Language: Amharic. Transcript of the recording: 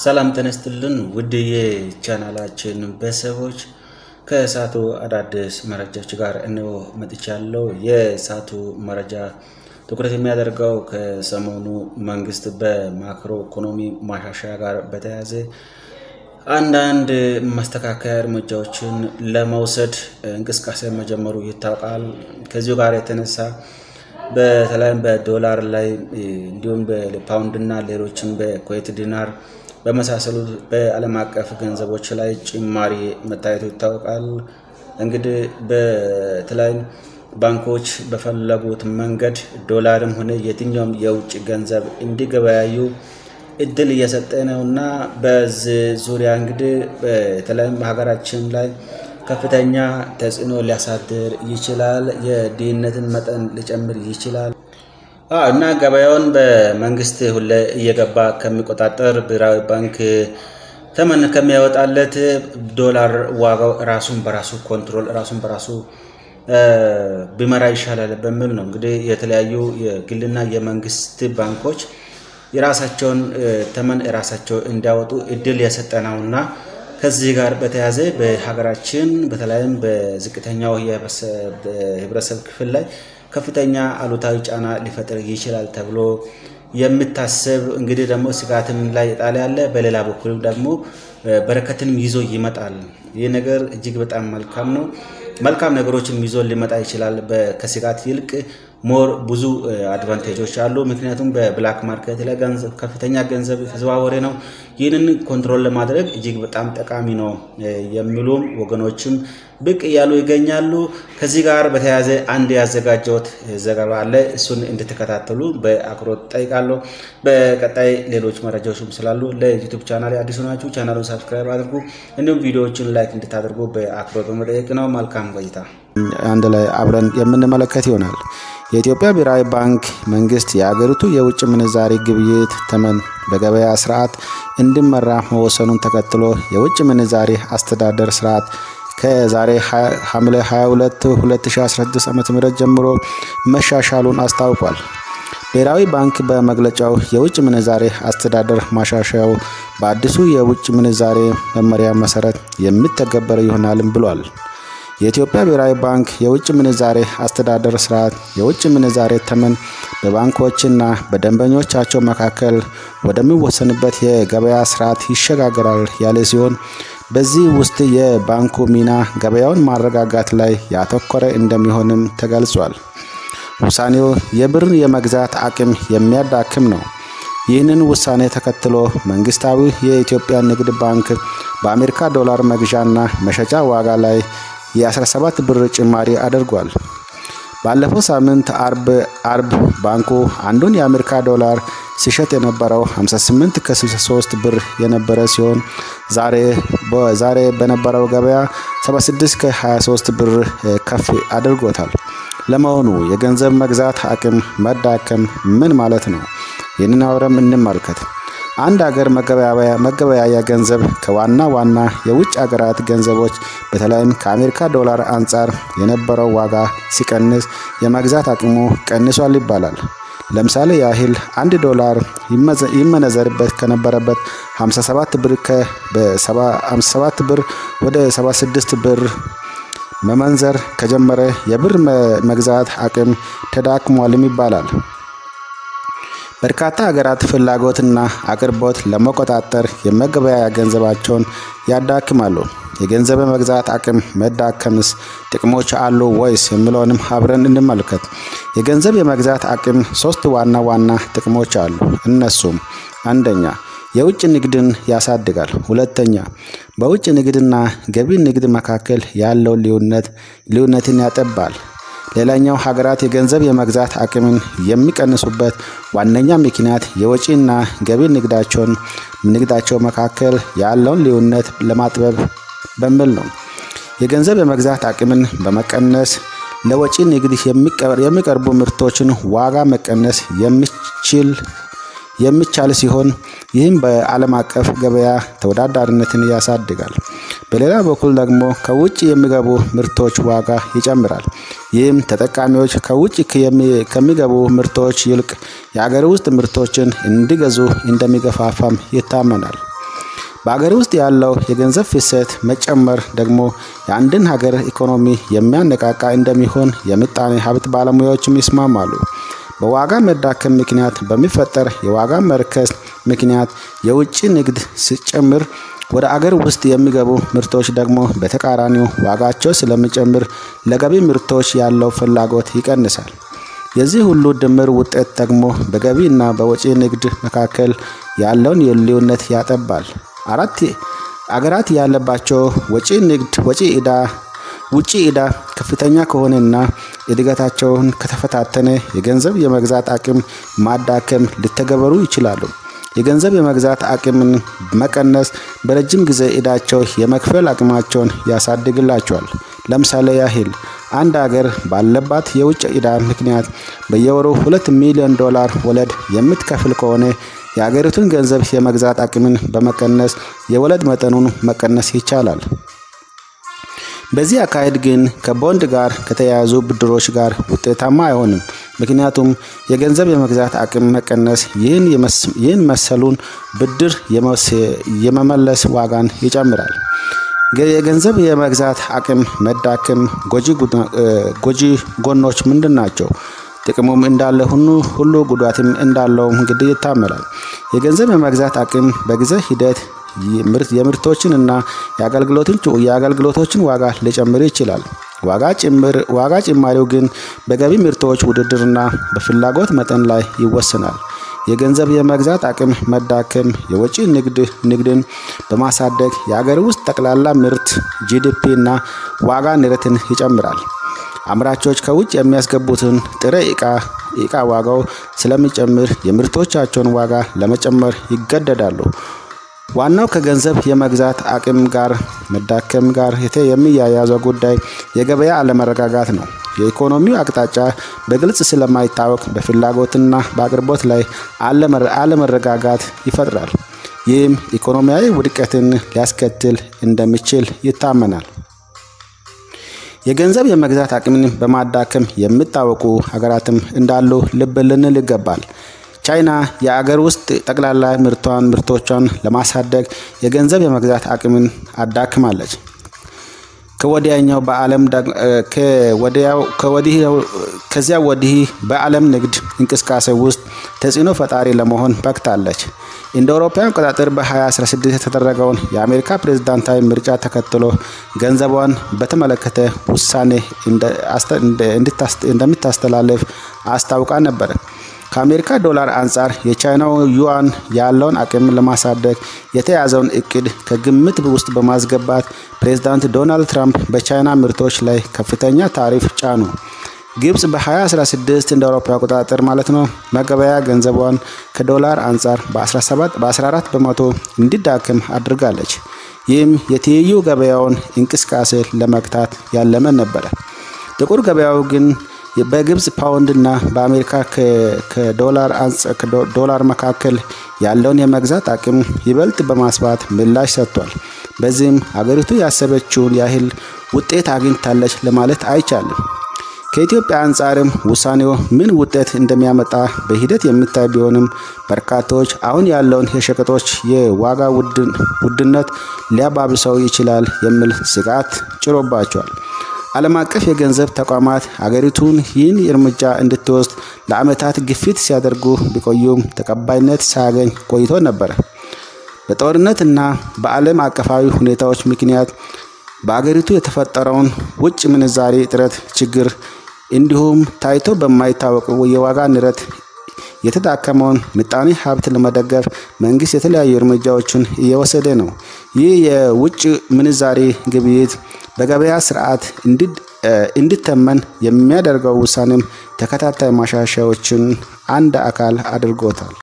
ሰላም ተነስትልን ውድ የቻናላችን ቤተሰቦች ከእሳቱ አዳዲስ መረጃዎች ጋር እንሆ መጥቻለሁ። የእሳቱ መረጃ ትኩረት የሚያደርገው ከሰሞኑ መንግስት በማክሮ ኢኮኖሚ ማሻሻያ ጋር በተያያዘ አንዳንድ ማስተካከያ እርምጃዎችን ለመውሰድ እንቅስቃሴ መጀመሩ ይታወቃል። ከዚሁ ጋር የተነሳ በተለይም በዶላር ላይ እንዲሁም በፓውንድና ሌሎችም በኩዌት ዲናር በመሳሰሉት በዓለም አቀፍ ገንዘቦች ላይ ጭማሪ መታየቱ ይታወቃል። እንግዲህ በተለይም ባንኮች በፈለጉት መንገድ ዶላርም ሆነ የትኛውም የውጭ ገንዘብ እንዲገበያዩ እድል እየሰጠ ነው እና በዚህ ዙሪያ እንግዲህ በተለይም ሀገራችን ላይ ከፍተኛ ተጽዕኖ ሊያሳድር ይችላል። የድህነትን መጠን ሊጨምር ይችላል እና ገበያውን በመንግስት ሁሌ እየገባ ከሚቆጣጠር ብሔራዊ ባንክ ተመን ከሚያወጣለት ዶላር ዋጋው ራሱን በራሱ ኮንትሮል ራሱን በራሱ ቢመራ ይሻላል በሚል ነው እንግዲህ የተለያዩ የግልና የመንግስት ባንኮች የራሳቸውን ተመን ራሳቸው እንዲያወጡ እድል የሰጠ ነውና ከዚህ ጋር በተያያዘ በሀገራችን በተለይም በዝቅተኛው የህብረተሰብ ክፍል ላይ ከፍተኛ አሉታዊ ጫና ሊፈጥር ይችላል ተብሎ የሚታሰብ እንግዲህ ደግሞ ስጋትም ላይ የጣለ ያለ፣ በሌላ በኩልም ደግሞ በረከትንም ይዞ ይመጣል። ይህ ነገር እጅግ በጣም መልካም ነው። መልካም ነገሮችም ይዞ ሊመጣ ይችላል። ከስጋት ይልቅ ሞር ብዙ አድቫንቴጆች አሉ። ምክንያቱም በብላክ ማርኬት ላይ ከፍተኛ ገንዘብ የተዘዋወረ ነው። ይህንን ኮንትሮል ለማድረግ እጅግ በጣም ጠቃሚ ነው የሚሉም ወገኖችም ብቅ እያሉ ይገኛሉ። ከዚህ ጋር በተያያዘ አንድ ያዘጋጀሁት ዘገባ አለ። እሱን እንድትከታተሉ በአክብሮት ጠይቃለሁ። በቀጣይ ሌሎች መረጃዎችም ስላሉ ለዩቱብ ቻናል አዲሱ ናችሁ ቻናሉን ሳብስክራይብ አድርጉ። እንዲሁም ቪዲዮዎችን ላይክ እንድታደርጉ በአክብሮት በመጠየቅ ነው። መልካም ቆይታ። አንድ ላይ አብረን የምንመለከት ይሆናል። የኢትዮጵያ ብሔራዊ ባንክ መንግስት የአገሪቱ የውጭ ምንዛሪ ግብይት ተመን በገበያ ስርዓት እንዲመራ መወሰኑን ተከትሎ የውጭ ምንዛሪ አስተዳደር ስርዓት ከዛሬ ሐምሌ 22 2016 ዓ.ም ጀምሮ መሻሻሉን አስታውቋል። ብሔራዊ ባንክ በመግለጫው የውጭ ምንዛሬ አስተዳደር ማሻሻያው በአዲሱ የውጭ ምንዛሬ መመሪያ መሰረት የሚተገበር ይሆናልም ብሏል። የኢትዮጵያ ብሔራዊ ባንክ የውጭ ምንዛሬ አስተዳደር ስርዓት የውጭ ምንዛሬ ተመን በባንኮችና በደንበኞቻቸው መካከል ወደሚወሰንበት የገበያ ስርዓት ይሸጋገራል ያለ ሲሆን በዚህ ውስጥ የባንኩ ሚና ገበያውን ማረጋጋት ላይ ያተኮረ እንደሚሆንም ተገልጿል። ውሳኔው የብርን የመግዛት አቅም የሚያዳክም ነው። ይህንን ውሳኔ ተከትሎ መንግስታዊ የኢትዮጵያ ንግድ ባንክ በአሜሪካ ዶላር መግዣና መሸጫ ዋጋ ላይ የ17 ብር ጭማሪ አድርጓል። ባለፈው ሳምንት አርብ አርብ ባንኩ አንዱን የአሜሪካ ዶላር ሲሸጥ የነበረው 58 ከ63 ብር የነበረ ሲሆን ዛሬ ዛሬ በነበረው ገበያ 76 ከ23 ብር ከፍ አድርጎታል። ለመሆኑ የገንዘብ መግዛት አቅም መዳከም ምን ማለት ነው? ይህንን አብረን እንመልከት። አንድ ሀገር መገበያያ ገንዘብ ከዋና ዋና የውጭ ሀገራት ገንዘቦች በተለይም ከአሜሪካ ዶላር አንጻር የነበረው ዋጋ ሲቀንስ የመግዛት አቅሙ ቀንሷል ይባላል። ለምሳሌ ያህል አንድ ዶላር ይመነዘርበት ከነበረበት 57 ብር ከ57 ብር ወደ 76 ብር መመንዘር ከጀመረ የብር መግዛት አቅም ተዳክሟልም ይባላል። በርካታ ሀገራት ፍላጎትና አቅርቦት ለመቆጣጠር የመገበያያ ገንዘባቸውን ያዳክማሉ። የገንዘብ መግዛት አቅም መዳከምስ ጥቅሞች አሉ ወይስ የሚለውንም አብረን እንመልከት። የገንዘብ የመግዛት አቅም ሶስት ዋና ዋና ጥቅሞች አሉ። እነሱም አንደኛ የውጭ ንግድን ያሳድጋል። ሁለተኛ በውጭ ንግድና ገቢ ንግድ መካከል ያለው ልዩነት ልዩነትን ያጠባል። ሌላኛው ሀገራት የገንዘብ የመግዛት አቅምን የሚቀንሱበት ዋነኛ ምክንያት የወጪና ገቢ ንግዳቸውን ንግዳቸው መካከል ያለውን ልዩነት ለማጥበብ በሚል ነው። የገንዘብ የመግዛት አቅምን በመቀነስ ለወጪ ንግድ የሚቀርቡ ምርቶችን ዋጋ መቀነስ የሚችል የሚቻል ሲሆን ይህም በዓለም አቀፍ ገበያ ተወዳዳሪነትን ያሳድጋል። በሌላ በኩል ደግሞ ከውጭ የሚገቡ ምርቶች ዋጋ ይጨምራል። ይህም ተጠቃሚዎች ከውጭ ከሚገቡ ምርቶች ይልቅ የአገር ውስጥ ምርቶችን እንዲገዙ እንደሚገፋፋም ይታመናል። በአገር ውስጥ ያለው የገንዘብ ፍሰት መጨመር ደግሞ የአንድን ሀገር ኢኮኖሚ የሚያነቃቃ እንደሚሆን የምጣኔ ሀብት ባለሙያዎችም ይስማማሉ። በዋጋ መዳከም ምክንያት በሚፈጠር የዋጋ መርከስ ምክንያት የውጭ ንግድ ሲጨምር ወደ አገር ውስጥ የሚገቡ ምርቶች ደግሞ በተቃራኒው ዋጋቸው ስለሚጨምር ለገቢ ምርቶች ያለው ፍላጎት ይቀንሳል። የዚህ ሁሉ ድምር ውጤት ደግሞ በገቢ እና በወጪ ንግድ መካከል ያለውን ልዩነት ያጠባል። አራት አገራት ያለባቸው ወጪ ንግድ ወጪ ዕዳ ውጪ ዕዳ ከፍተኛ ከሆነና እድገታቸውን ከተፈታተነ የገንዘብ የመግዛት አቅም ማዳከም ሊተገበሩ ይችላሉ። የገንዘብ የመግዛት አቅምን መቀነስ በረጅም ጊዜ ዕዳቸው የመክፈል አቅማቸውን ያሳድግላቸዋል። ለምሳሌ ያህል አንድ አገር ባለባት የውጭ ዕዳ ምክንያት በየወሩ ሁለት ሚሊዮን ዶላር ወለድ የምትከፍል ከሆነ የአገሪቱን ገንዘብ የመግዛት አቅምን በመቀነስ የወለድ መጠኑን መቀነስ ይቻላል። በዚህ አካሄድ ግን ከቦንድ ጋር ከተያያዙ ብድሮች ጋር ውጤታማ አይሆንም። ምክንያቱም የገንዘብ የመግዛት አቅም መቀነስ ይህን መሰሉን ብድር የመመለስ ዋጋን ይጨምራል። የገንዘብ የመግዛት አቅም መዳከም ጎጂ ጎኖች ምንድን ናቸው? ጥቅሙም እንዳለ ሁሉ ሁሉ ጉዳትም እንዳለው እንግዲህ ይታመናል። የገንዘብ የመግዛት አቅም በጊዜ ሂደት የምርቶችን እና የአገልግሎቶችን ዋጋ ሊጨምር ይችላል። ዋጋ ጭማሪው ግን በገቢ ምርቶች ውድድርና በፍላጎት መጠን ላይ ይወሰናል። የገንዘብ የመግዛት አቅም መዳከም የወጪ ንግድን በማሳደግ የአገር ውስጥ ጠቅላላ ምርት ጂዲፒ እና ዋጋ ንረትን ይጨምራል። አምራቾች ከውጭ የሚያስገቡትን ጥሬ ዕቃ ዕቃ ዋጋው ስለሚጨምር የምርቶቻቸውን ዋጋ ለመጨመር ይገደዳሉ። ዋናው ከገንዘብ የመግዛት አቅም ጋር መዳከም ጋር የሚያያዘው ጉዳይ የገበያ አለመረጋጋት ነው። የኢኮኖሚው አቅጣጫ በግልጽ ስለማይታወቅ በፍላጎትና በአቅርቦት ላይ አለመረጋጋት ይፈጥራል። ይህም ኢኮኖሚያዊ ውድቀትን ሊያስከትል እንደሚችል ይታመናል። የገንዘብ የመግዛት አቅምን በማዳከም የሚታወቁ ሀገራትም እንዳሉ ልብ ልንል ይገባል። ቻይና የአገር ውስጥ ጠቅላላ ምርቷን ምርቶቿን ለማሳደግ የገንዘብ የመግዛት አቅምን አዳክማለች። ከወዲያኛው በዓለም ከዚያ ወዲህ በዓለም ንግድ እንቅስቃሴ ውስጥ ተጽዕኖ ፈጣሪ ለመሆን በቅታለች። እንደ አውሮፓውያን አቆጣጠር በ2016 የተደረገውን የአሜሪካ ፕሬዝዳንታዊ ምርጫ ተከትሎ ገንዘቧን በተመለከተ ውሳኔ እንደምታስተላልፍ አስታውቃ ነበር። ከአሜሪካ ዶላር አንጻር የቻይናው ዩዋን ያለውን አቅም ለማሳደግ የተያዘውን እቅድ ከግምት ውስጥ በማስገባት ፕሬዝዳንት ዶናልድ ትራምፕ በቻይና ምርቶች ላይ ከፍተኛ ታሪፍ ጫኑ። ግብጽ በ2016 እንደ አውሮፓ አቆጣጠር ማለት ነው መገበያ ገንዘቧን ከዶላር አንጻር በ14 በመቶ እንዲዳክም አድርጋለች። ይህም የትይዩ ገበያውን እንቅስቃሴ ለመግታት ያለመ ነበረ። ጥቁር ገበያው ግን በግብጽ ፓውንድ እና በአሜሪካ ከዶላር መካከል ያለውን የመግዛት አቅም ይበልጥ በማስፋት ምላሽ ሰጥቷል። በዚህም ሀገሪቱ ያሰበችውን ያህል ውጤት አግኝታለች ለማለት አይቻልም። ከኢትዮጵያ አንጻርም ውሳኔው ምን ውጤት እንደሚያመጣ በሂደት የሚታይ ቢሆንም በርካቶች አሁን ያለውን የሸቀጦች የዋጋ ውድነት ሊያባብሰው ይችላል የሚል ስጋት ጭሮባቸዋል። ዓለም አቀፍ የገንዘብ ተቋማት አገሪቱን ይህን እርምጃ እንድትወስድ ለዓመታት ግፊት ሲያደርጉ ቢቆዩም ተቀባይነት ሳያገኝ ቆይቶ ነበረ። በጦርነትና በዓለም አቀፋዊ ሁኔታዎች ምክንያት በአገሪቱ የተፈጠረውን ውጭ ምንዛሬ እጥረት ችግር እንዲሁም ታይቶ በማይታወቅ የዋጋ ንረት የተዳከመውን ምጣኔ ሀብት ለመደገፍ መንግስት የተለያዩ እርምጃዎችን እየወሰደ ነው። ይህ የውጭ ምንዛሬ ግብይት በገበያ ስርዓት እንዲተመን የሚያደርገው ውሳኔም ተከታታይ ማሻሻያዎችን አንድ አካል አድርጎታል።